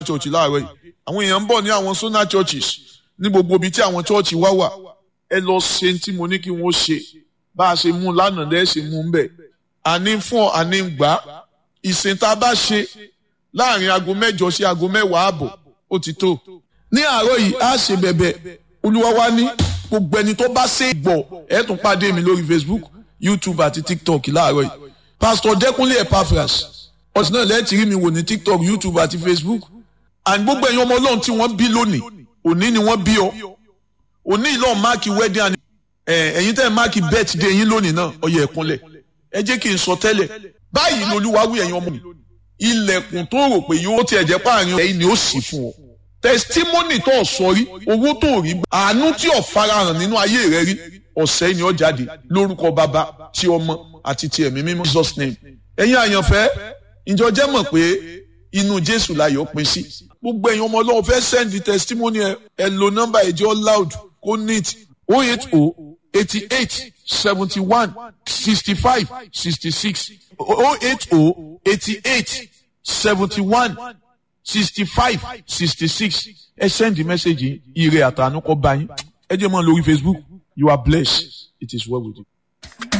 church láàárọ̀ yìí àwọn èèyàn ń bọ̀ ní àwọn sona churches ní gbogbo ibi tí àwọn church wá wà ẹ lọ ṣe tí mo ní kí wọ́n ṣe bá a ṣe mú un lánàá lẹ́ẹ̀ ṣe mú un bẹ̀ àní fún ọ àní gbà á ìsìn tá a bá ṣe láàrin aago mẹ́jọ sí aago mẹ́wàá ààbọ̀ ó ti tó ní àárọ̀ yìí á ṣe bẹ̀bẹ̀ olúwa wa ní gbogbo ẹni tó bá ṣe gbọ́ ẹ tún pàdé mi lórí facebook youtube àti tiktok láàárọ̀ yìí pastor dẹkùnlé epaphras ọ̀sìn náà lẹ́ẹ̀tì rí mi wò ní tiktok youtube àti facebook and gbogbo ẹ̀yin ọmọ ọlọ́run tí wọ́n bí lónìí òní ni wọ́n bí ọ òní ìlọ́ọ̀ máàkì wedding and ẹ̀yin tẹ́ ẹ̀ máàkì birthday yín lónìí náà ọyẹ ẹ̀kúnlẹ̀ ẹ jẹ́ kí n sọ tẹ́lẹ̀ báyìí lolúwa wí ẹ̀yin ọmọ mi ilẹ̀kùn tó rò pé yóò tiẹ̀ jẹ́ páàrin ẹ̀yin ni ó sì fún ọ testimony tó o sọ rí owó tó o rí àánú tí o farahàn nínú ayé rẹ rí ọ̀sẹ̀ ni ó jáde lórúkọ bàbá tí ọmọ àti ti ẹ̀mí mímọ́ Jesus name ẹ̀yin àyànfẹ́ ìjọ jẹ́ mọ̀ pé inú Jésù láyọ̀ pín sí gbogbo ẹ̀yin ọmọ ọlọ́run fẹ́ send the testimony ẹ ẹ lo nọ́mbà ẹ̀jẹ̀ loud kó neat oh eight oh eighty eight seventy one sixty five sixty six oh eight oh eighty eight seventy one sixty five sixty six ẹ send the message yìí ire àtànú kọ bá yín ẹ jẹ́ mọ́ lórí Facebook you are blessed it is well with you.